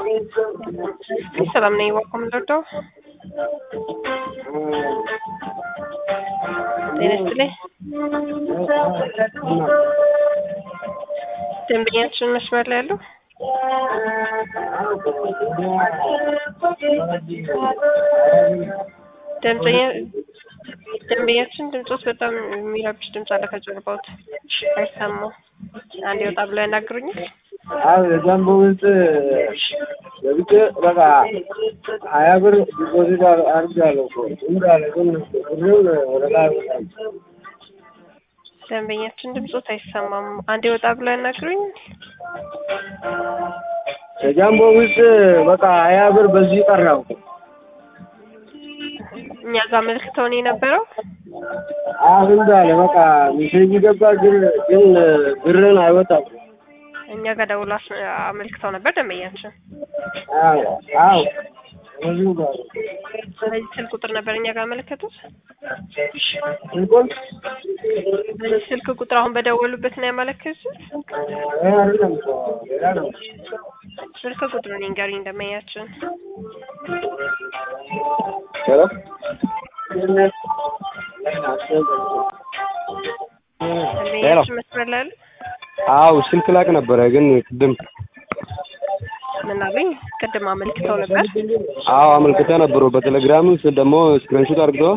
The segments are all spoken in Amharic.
ሰላም ነኝ። ዋልኮም ልወደው ጤና ይስጥልኝ። ደንበኛችን መስመር ላይ ያለው ደንበኛ ደንበኛችን ድምፆት በጣም የሚረብሽ ድምፅ አለ ከጀርባዎት አይሰማም። አንድ ወጣ ብለው ያናግሩኛል። አዎ የጃምቦ ውስጥ ገብቼ በቃ ሀያ ብር ዲፖዚት አድርጌያለሁ እኮ እንዳለ ግን ብሩን ወደ ላይ አልወጣም። ደንበኛችን ድምፆት አይሰማም። አንድ ወጣ ብለው ያናግሩኛል። የጃምቦ ውስጥ በቃ ሀያ ብር በዚህ ቀራው። እኛ ጋር መልክተውን የነበረው አሁን እንዳለ በቃ ሜሴጅ ገባ ግን ግን ብርን አይወጣም። እኛ ጋር ደውሎ አስ- አመልክተው ነበር ደንበኛችን። አዎ አዎ በዚሁ ጋር በዚህ ስልክ ቁጥር ነበር እኛ ጋር ያመለከቱት። ስልኩን በዚህ ስልክ ቁጥር አሁን በደወሉበት ነው ያመለከቱት። ይሄ አይደለም እኮ ሌላ ነው። ስልክ ቁጥሩን ይንገሩኝ ደንበኛችን። ሄሎ ደንበኛችን መስመር ላይ አሉ። አው ስልክ ላክ ነበረ ግን ቅድም ምን አሉኝ? ቅድም አመልክተው ነበር። አዎ አመልክተ ነበሩ በቴሌግራም ስ ደግሞ ስክሪንሾት አድርገው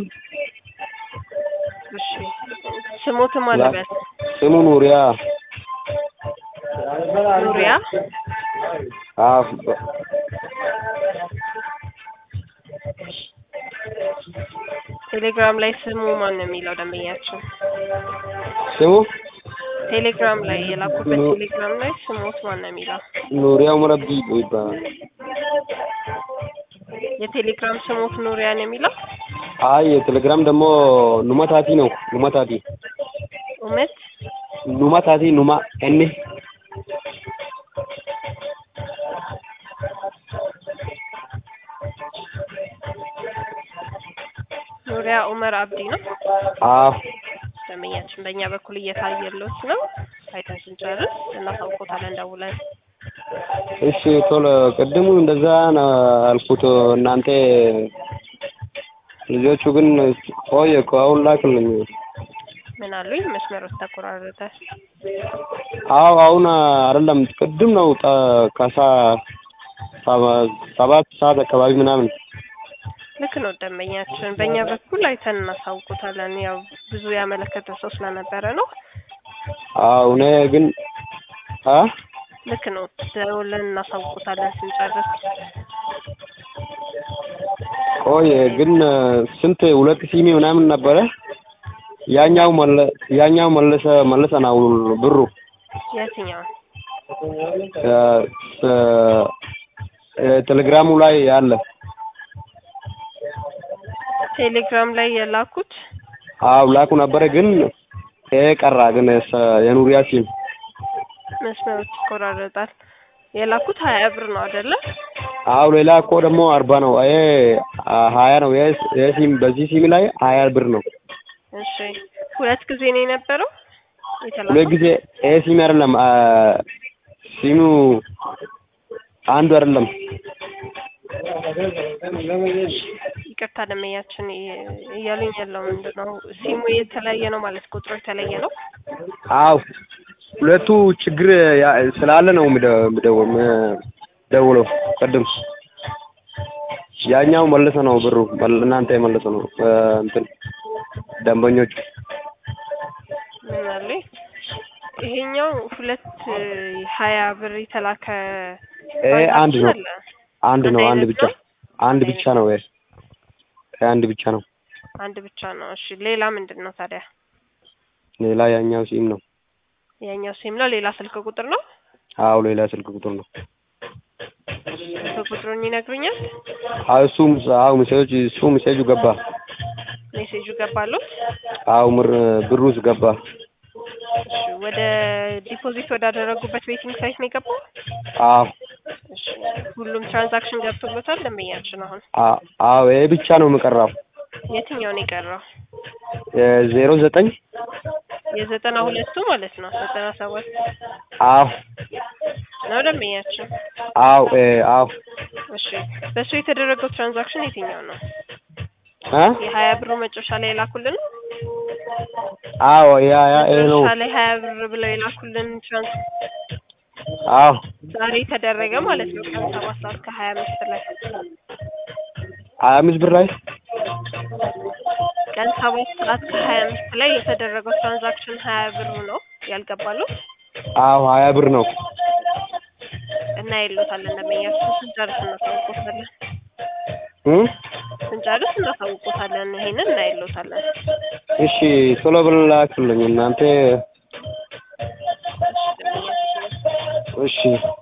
እሺ ስሞትም አለበት ስሙ ኑሪያ ኑሪያ አዎ ቴሌግራም ላይ ስሙ ማን ነው የሚለው ደንበኛችን? ስሙ ቴሌግራም ላይ የላኩበት ቴሌግራም ላይ ስሞት ማን ነው የሚለው? ኑሪያ ኡመር አብዲ ይባላል። የቴሌግራም ስሞት ኑሪያ ነው የሚለው? አይ የቴሌግራም ደግሞ ኑማታቲ ነው ኑማታቲ እውነት ኑማታቲ ኑማ እኔ ኑሪያ ኡመር አብዲ ነው። አዎ ደንበኛችን በእኛ በኩል እየታየለት ነው። አይተን ስንጨርስ እናሳውቆታለን ደውለን። እሺ ቶሎ ቅድሙ እንደዛ ነው አልኩት። እናንተ ልጆቹ ግን ቆየ እኮ አሁን ላክልኝ። ምን አሉኝ? መስመሩ ተቆራረጠ። አዎ አሁን አይደለም ቅድም ነው ጠ- ከሳ ሰባ- ሰባት ሰዓት አካባቢ ምናምን ልክ ነው ደንበኛችን። በእኛ በኩል አይተን እናሳውቆታለን። ያው ብዙ ያመለከተ ሰው ስለነበረ ነው። አዎ እኔ ግን አ ልክ ነው ደውለን እናሳውቆታለን ስንጨርስ። ቆየ ግን ስንት ሁለት ሲሚ ምናምን ነበረ። ያኛው መለ ያኛው መለሰ መለሰ ነው ብሩ የትኛው እ፣ እ፣ ቴሌግራሙ ላይ ያለ ቴሌግራም ላይ የላኩት አው ላኩ ነበረ ግን ይሄ ቀራ ግን ሰ- የኑሪያ ሲም መስመሮች ይቆራረጣል። የላኩት ሀያ ብር ነው አይደለ? አው ሌላ እኮ ደግሞ አርባ ነው። ይሄ አ- ሀያ ነው። ይሄ ይሄ ሲም በዚህ ሲም ላይ ሀያ ብር ነው። እሺ ሁለት ጊዜ ነው የነበረው ሁለት የተላከው። ጊዜ ይሄ ሲም አይደለም አ፣ ሲሙ አንዱ አይደለም። ይቅርታ ደንበኛችን እየ- እያሉኝ ያለው ምንድን ነው ሲሙ የተለያየ ነው ማለት ቁጥሩ የተለየ ነው። አው ሁለቱ ችግር ያ- ስላለ ነው የምደ- የምደው- የምደውለው ቅድም ያኛው መለሰ ነው ብሩ መል- እናንተ የመለሰ ነው እ፣ እንትን ደንበኞቹ ምን አሉኝ? ይሄኛው ሁለት ሀያ ብር የተላከ ይሄ አንድ ነው አለ። አንድ ነው አንድ አንድ አይነት ብቻ ነው? አንድ ብቻ ነው ይሄ ይሄ አንድ ብቻ ነው አንድ ብቻ ነው። እሺ ሌላ ምንድን ነው ታዲያ? ሌላ ያኛው ሲም ነው ያኛው ሲም ነው። ሌላ ስልክ ቁጥር ነው። አው ሌላ ስልክ ቁጥር ነው ስልክ ቁጥሩን ይነግሩኛል። አው እሱ አው ሜሴጅ እሱ ሜሴጁ ገባ ሜሴጁ ገባሉት። አው ምር ብሩስ ገባ እሺ ወደ ዲፖዚት ወዳደረጉበት ቤቲንግ ሳይት ነው የገባው። አው እሺ ሁሉም ትራንዛክሽን ገብቶበታል ደንበኛችን። አሁን አ- አው ይሄ ብቻ ነው የምቀራው የትኛው ነው የቀረው? ዜሮ ዘጠኝ የዘጠና ሁለቱ ማለት ነው። ዘጠና ሰባት አዎ ነው ደንበኛችን? አዎ እ አዎ እሺ በእሱ የተደረገው ትራንዛክሽን የትኛው ነው? እ የሀያ ብሩ መጨረሻ ላይ የላኩልን አዎ ያ ያ ይሄ ነው መጨረሻ ላይ ሀያ ብር ብለው የላኩልን ትራንስ አዎ ዛሬ ተደረገ ማለት ነው። ቀን ሰባት ሰዓት ከሀያ አምስት ላይ ሀያ አምስት ብር ላይ ቀን ሰባት ሰዓት ከሀያ አምስት ላይ የተደረገው ትራንዛክሽን ሀያ ብሩ ነው ያልገባሉ አዎ ሀያ ብር ነው እና የሎታለን ደንበኛችን ስንጨርስ እናሳውቆታለን። እ ስንጨርስ እናሳውቆታለን። ይሄንን እና የሎታለን። እሺ ቶሎ ብለህ ላክልኝ እናንተ ደንበኛችን እሺ